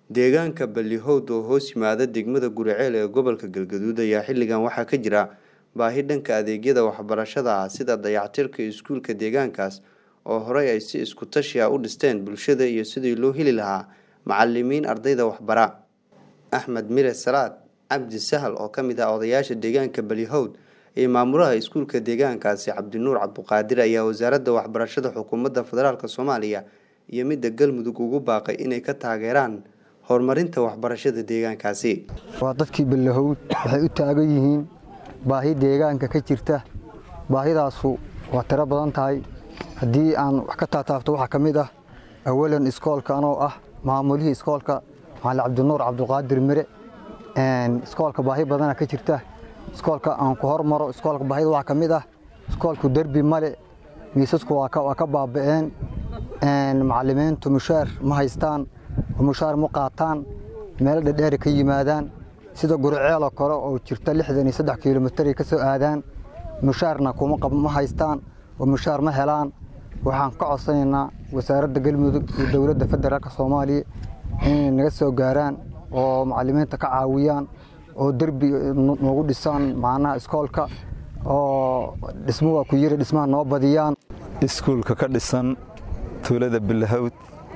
Deegaanka Ballyhowd oo hoos yimaada degmada Guriceel ee gobolka Galgaduud ayaa xilligan waxaa ka jira baahi dhanka adeegyada waxbarashada ah sida dayactirka iskuulka deegaankaas oo horey ay si isku tashi ah u dhisteen bulshada iyo sidii loo heli lahaa macalimiin ardayda waxbara. Axmed Mire Salaad Cabdi Sahal oo ka mid ah odayaasha deegaanka Ballyhowd iyo maamulaha iskuulka deegaankaasi Cabdinuur Cabduqaadir ayaa wasaaradda waxbarashada xukuumadda federaalk Soomaaliya iyo midda Galmudug ugu baaqay inay ka taageeraan horumarinta waxbarashada deegaankaasi. waa dadkii Ballyhowd waxay u taagan yihiin baahi deegaanka ka jirta baahidaasu waa tiro badan tahay haddii aan wax ka taataabto waxaa ka mid ah awalan iskoolka anoo ah maamulihii iskoolka macalin cabdinuur cabduqaadir mire iskoolka baahi badana ka jirta iskoolka aan ku hormaro iskoolka baahida waxaa ka mid ah iskoolku derbi male miisasku waa ka baaba'een macalimiintu mushaar ma haystaan mushaar ma qaataan meelo dhedheeri ka yimaadaan sida guriceeloo kale oo jirta lixdan iyo saddex kilomitar ay ka soo aadaan mushaarna ma haystaan oo mushaar ma helaan waxaan ka codsanaynaa wasaaradda galmudug iyo dowladda federaalk soomaaliya inay naga soo gaaraan oo macalimiinta ka caawiyaan oo derbi noogu dhisaan macnaha iskoolka oo dhismo waa ku yiri dhismaha noo badiyaan iskuulka ka dhisan tuulada Ballyhowd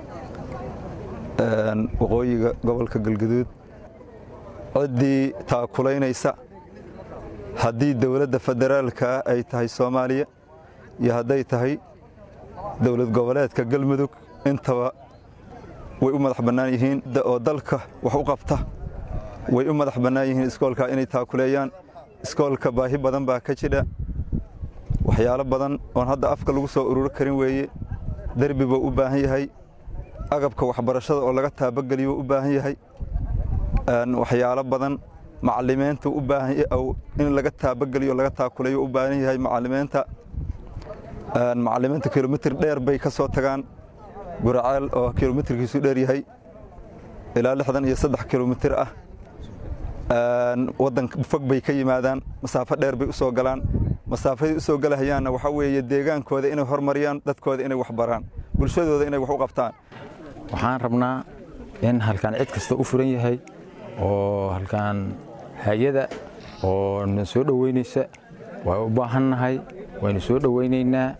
waqooyiga gobolka galgaduud ciddii taakulaynaysa haddii dowladda federaalka ay tahay soomaaliya iyo hadday tahay dowlad goboleedka galmudug intaba way u madax bannaan yihiin oo dalka wax u qabta way u madax bannaan yihiin iskoolka inay taakuleeyaan iskoolka baahi badan baa ka jidha waxyaalo badan oon hadda afka lagu soo ururo karin weeye derbi buu u baahan yahay agabka waxbarashada oo laga taabageliyo u baahan yahay waxyaalo badan macalimiintu u baahan in laga taabageliyo laga taakuleeyo u baahan yahay macalimiinta macalimiinta kilomitir dheer bay ka soo tagaan guraceel oo kilomitirkiisu dheer yahay ilaa lixdan iyo saddex kilomitir ah waddan fog bay ka yimaadaan masaafo dheer bay u soo galaan masaafaday u soo galahayaanna waxaa weeye deegaankooda inay hormariyaan dadkooda inay wax baraan bulshadooda inay wax u qabtaan waxaan rabnaa in halkaan cid kasta u furan yahay oo halkaan hay-ada oo na soo dhoweynaysa waa u baahannahay waynu soo dhoweynaynaa